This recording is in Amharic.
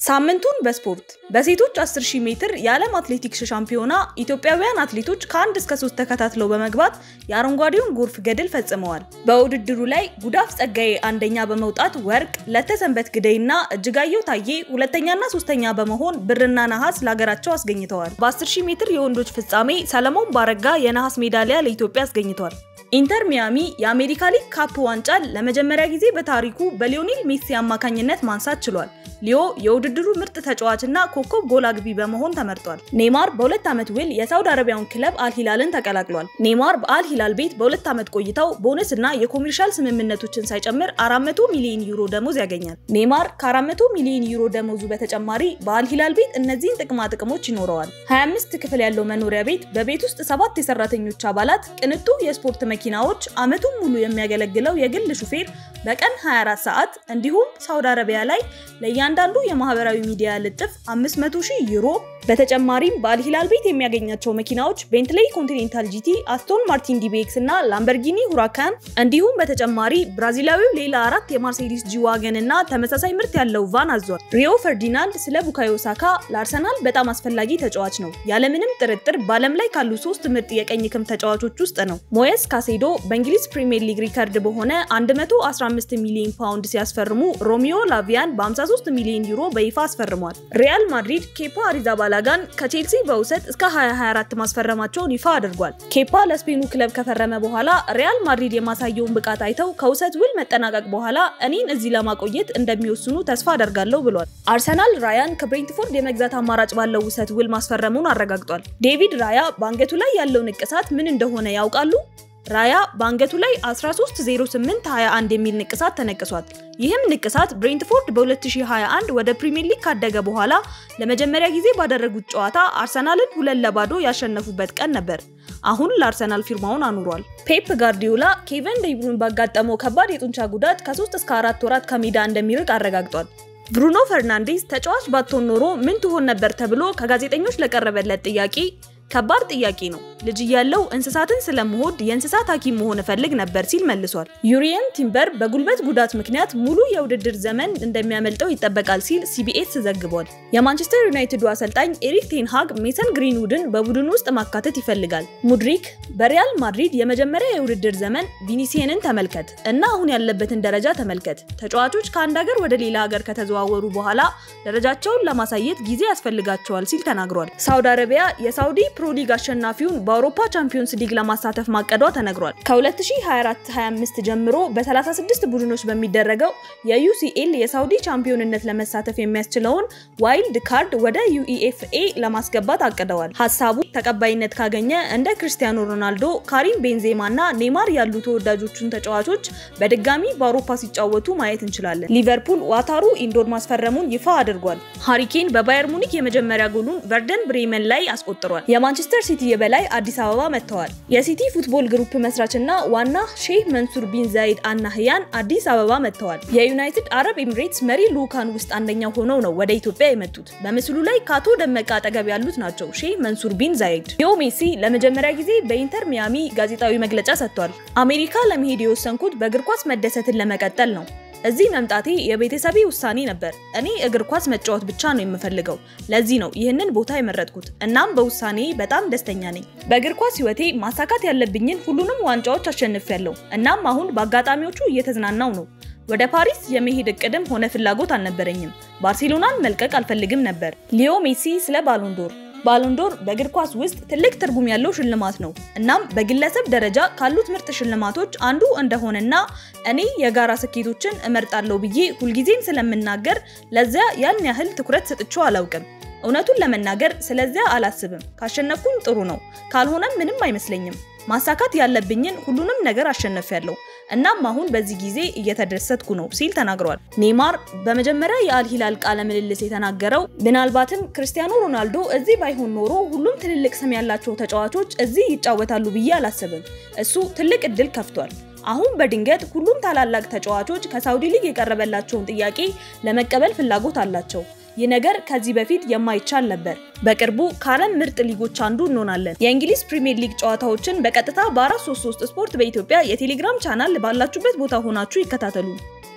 ሳምንቱን በስፖርት በሴቶች 10000 ሜትር የዓለም አትሌቲክስ ሻምፒዮና ኢትዮጵያውያን አትሌቶች ከአንድ እስከ ሶስት ተከታትለው በመግባት የአረንጓዴውን ጎርፍ ገድል ፈጽመዋል። በውድድሩ ላይ ጉዳፍ ጸጋዬ አንደኛ በመውጣት ወርቅ፣ ለተሰንበት ግደይና እጅጋየሁ ታዬ ሁለተኛና ሶስተኛ በመሆን ብርና ነሐስ ለሀገራቸው አስገኝተዋል። በ10000 ሜትር የወንዶች ፍጻሜ ሰለሞን ባረጋ የነሐስ ሜዳሊያ ለኢትዮጵያ አስገኝቷል። ኢንተር ሚያሚ የአሜሪካ ሊግ ካፕ ዋንጫን ለመጀመሪያ ጊዜ በታሪኩ በሊዮኔል ሜሲ አማካኝነት ማንሳት ችሏል። ሊዮ የውድድሩ ምርጥ ተጫዋችና ኮከብ ጎል አግቢ በመሆን ተመርጧል። ኔይማር በሁለት ዓመት ውል የሳውዲ አረቢያውን ክለብ አልሂላልን ተቀላቅሏል። ኔይማር በአልሂላል ቤት በሁለት ዓመት ቆይታው ቦነስና የኮሜርሻል ስምምነቶችን ሳይጨምር 400 ሚሊዮን ዩሮ ደሞዝ ያገኛል። ኔይማር ከ400 ሚሊዮን ዩሮ ደሞዙ በተጨማሪ በአልሂላል ቤት እነዚህን ጥቅማ ጥቅሞች ይኖረዋል። 25 ክፍል ያለው መኖሪያ ቤት፣ በቤት ውስጥ ሰባት የሰራተኞች አባላት፣ ቅንጡ የስፖርት መኪናዎች፣ ዓመቱን ሙሉ የሚያገለግለው የግል ሹፌር፣ በቀን 24 ሰዓት እንዲሁም ሳውዲ አረቢያ ላይ ለእያንዳንዱ የማህበራዊ ሚዲያ ልጥፍ 500 ሺህ ዩሮ በተጨማሪም በአልሂላል ቤት የሚያገኛቸው መኪናዎች ቤንትሌይ ኮንቲኔንታል ጂቲ፣ አስቶን ማርቲን ዲቤክስ እና ላምበርጊኒ ሁራካን እንዲሁም በተጨማሪ ብራዚላዊው ሌላ አራት የማርሴዲስ ጂዋገን እና ተመሳሳይ ምርት ያለው ቫን አዟል። ሪዮ ፈርዲናንድ ስለ ቡካዮ ሳካ ለአርሰናል በጣም አስፈላጊ ተጫዋች ነው፣ ያለምንም ጥርጥር በዓለም ላይ ካሉ ሶስት ምርጥ የቀኝ ክንፍ ተጫዋቾች ውስጥ ነው። ሞየስ ካሴዶ በእንግሊዝ ፕሪምየር ሊግ ሪከርድ በሆነ 115 ሚሊዮን ፓውንድ ሲያስፈርሙ ሮሚዮ ላቪያን በ53 ሚሊዮን ዩሮ በይፋ አስፈርሟል። ሪያል ማድሪድ ኬፓ አሪዛባላጋን ከቼልሲ በውሰት እስከ 2024 ማስፈረማቸውን ይፋ አድርጓል። ኬፓ ለስፔኑ ክለብ ከፈረመ በኋላ ሪያል ማድሪድ የማሳየውን ብቃት አይተው ከውሰት ውል መጠናቀቅ በኋላ እኔን እዚህ ለማቆየት እንደሚወስኑ ተስፋ አደርጋለሁ ብሏል። አርሰናል ራያን ከብሬንትፎርድ የመግዛት አማራጭ ባለው ውሰት ውል ማስፈረሙን አረጋግጧል። ዴቪድ ራያ በአንገቱ ላይ ያለው ንቅሳት ምን እንደሆነ ያውቃሉ? ራያ በአንገቱ ላይ 130821 የሚል ንቅሳት ተነቅሷል። ይህም ንቅሳት ብሬንትፎርድ በ2021 ወደ ፕሪሚየር ሊግ ካደገ በኋላ ለመጀመሪያ ጊዜ ባደረጉት ጨዋታ አርሰናልን ሁለት ለባዶ ያሸነፉበት ቀን ነበር። አሁን ለአርሰናል ፊርማውን አኑሯል። ፔፕ ጋርዲዮላ ኬቨን ደብሩይን ባጋጠመው ከባድ የጡንቻ ጉዳት ከ3 እስከ 4 ወራት ከሜዳ እንደሚርቅ አረጋግጧል። ብሩኖ ፈርናንዴዝ ተጫዋች ባትሆን ኖሮ ምን ትሆን ነበር ተብሎ ከጋዜጠኞች ለቀረበለት ጥያቄ ከባድ ጥያቄ ነው። ልጅ እያለው እንስሳትን ስለምወድ የእንስሳት ሐኪም መሆን እፈልግ ነበር ሲል መልሷል። ዩሪየን ቲምበር በጉልበት ጉዳት ምክንያት ሙሉ የውድድር ዘመን እንደሚያመልጠው ይጠበቃል ሲል ሲቢኤስ ዘግቧል። የማንቸስተር ዩናይትዱ አሰልጣኝ ኤሪክ ቴንሃግ ሜሰን ግሪንውድን በቡድኑ ውስጥ ማካተት ይፈልጋል። ሙድሪክ በሪያል ማድሪድ የመጀመሪያ የውድድር ዘመን ቪኒሲየንን ተመልከት እና አሁን ያለበትን ደረጃ ተመልከት። ተጫዋቾች ከአንድ ሀገር ወደ ሌላ ሀገር ከተዘዋወሩ በኋላ ደረጃቸውን ለማሳየት ጊዜ ያስፈልጋቸዋል ሲል ተናግሯል። ሳውዲ አረቢያ የሳውዲ ፕሮ ሊግ አሸናፊውን በአውሮፓ ቻምፒዮንስ ሊግ ለማሳተፍ ማቀዷ ተነግሯል። ከ2024-25 ጀምሮ በ36 ቡድኖች በሚደረገው የዩሲኤል የሳውዲ ቻምፒዮንነት ለመሳተፍ የሚያስችለውን ዋይልድ ካርድ ወደ ዩኢኤፍኤ ለማስገባት አቅደዋል። ሀሳቡ ተቀባይነት ካገኘ እንደ ክርስቲያኖ ሮናልዶ፣ ካሪም ቤንዜማ እና ኔይማር ያሉ ተወዳጆቹን ተጫዋቾች በድጋሚ በአውሮፓ ሲጫወቱ ማየት እንችላለን። ሊቨርፑል ዋታሩ ኢንዶር ማስፈረሙን ይፋ አድርጓል። ሃሪኬን በባየር ሙኒክ የመጀመሪያ ጎሉን ቨርደን ብሬመን ላይ አስቆጥሯል። የማንቸስተር ሲቲ የበላይ አዲስ አበባ መጥተዋል። የሲቲ ፉትቦል ግሩፕ መስራችና ዋና ሼህ መንሱር ቢን ዛይድ አናህያን አዲስ አበባ መጥተዋል። የዩናይትድ አረብ ኤምሬትስ መሪ ልዑካን ውስጥ አንደኛው ሆነው ነው ወደ ኢትዮጵያ የመጡት። በምስሉ ላይ ከአቶ ደመቀ አጠገብ ያሉት ናቸው ሼህ መንሱር ቢን ዛይድ። ሊዮ ሜሲ ለመጀመሪያ ጊዜ በኢንተር ሚያሚ ጋዜጣዊ መግለጫ ሰጥቷል። አሜሪካ ለመሄድ የወሰንኩት በእግር ኳስ መደሰትን ለመቀጠል ነው እዚህ መምጣቴ የቤተሰቤ ውሳኔ ነበር። እኔ እግር ኳስ መጫወት ብቻ ነው የምፈልገው። ለዚህ ነው ይህንን ቦታ የመረጥኩት። እናም በውሳኔ በጣም ደስተኛ ነኝ። በእግር ኳስ ሕይወቴ ማሳካት ያለብኝን ሁሉንም ዋንጫዎች አሸንፊያለሁ። እናም አሁን በአጋጣሚዎቹ እየተዝናናው ነው። ወደ ፓሪስ የመሄድ እቅድም ሆነ ፍላጎት አልነበረኝም። ባርሴሎናን መልቀቅ አልፈልግም ነበር። ሊዮ ሜሲ ስለ ባሎንዶር ባሎንዶር በእግር ኳስ ውስጥ ትልቅ ትርጉም ያለው ሽልማት ነው። እናም በግለሰብ ደረጃ ካሉት ምርጥ ሽልማቶች አንዱ እንደሆነና እኔ የጋራ ስኬቶችን እመርጣለሁ ብዬ ሁልጊዜም ስለምናገር ለዚያ ያን ያህል ትኩረት ሰጥቼው አላውቅም። እውነቱን ለመናገር ስለዚያ አላስብም። ካሸነፍኩኝ ጥሩ ነው፣ ካልሆነም ምንም አይመስለኝም። ማሳካት ያለብኝን ሁሉንም ነገር አሸነፊያለሁ። እናም አሁን በዚህ ጊዜ እየተደሰትኩ ነው ሲል ተናግሯል። ኔይማር በመጀመሪያ የአልሂላል ቃለ ምልልስ የተናገረው ምናልባትም ክርስቲያኖ ሮናልዶ እዚህ ባይሆን ኖሮ ሁሉም ትልልቅ ስም ያላቸው ተጫዋቾች እዚህ ይጫወታሉ ብዬ አላስብም። እሱ ትልቅ እድል ከፍቷል። አሁን በድንገት ሁሉም ታላላቅ ተጫዋቾች ከሳውዲ ሊግ የቀረበላቸውን ጥያቄ ለመቀበል ፍላጎት አላቸው። ይህ ነገር ከዚህ በፊት የማይቻል ነበር። በቅርቡ ከዓለም ምርጥ ሊጎች አንዱ እንሆናለን። የእንግሊዝ ፕሪሚየር ሊግ ጨዋታዎችን በቀጥታ በ433 ስፖርት በኢትዮጵያ የቴሌግራም ቻናል ባላችሁበት ቦታ ሆናችሁ ይከታተሉ።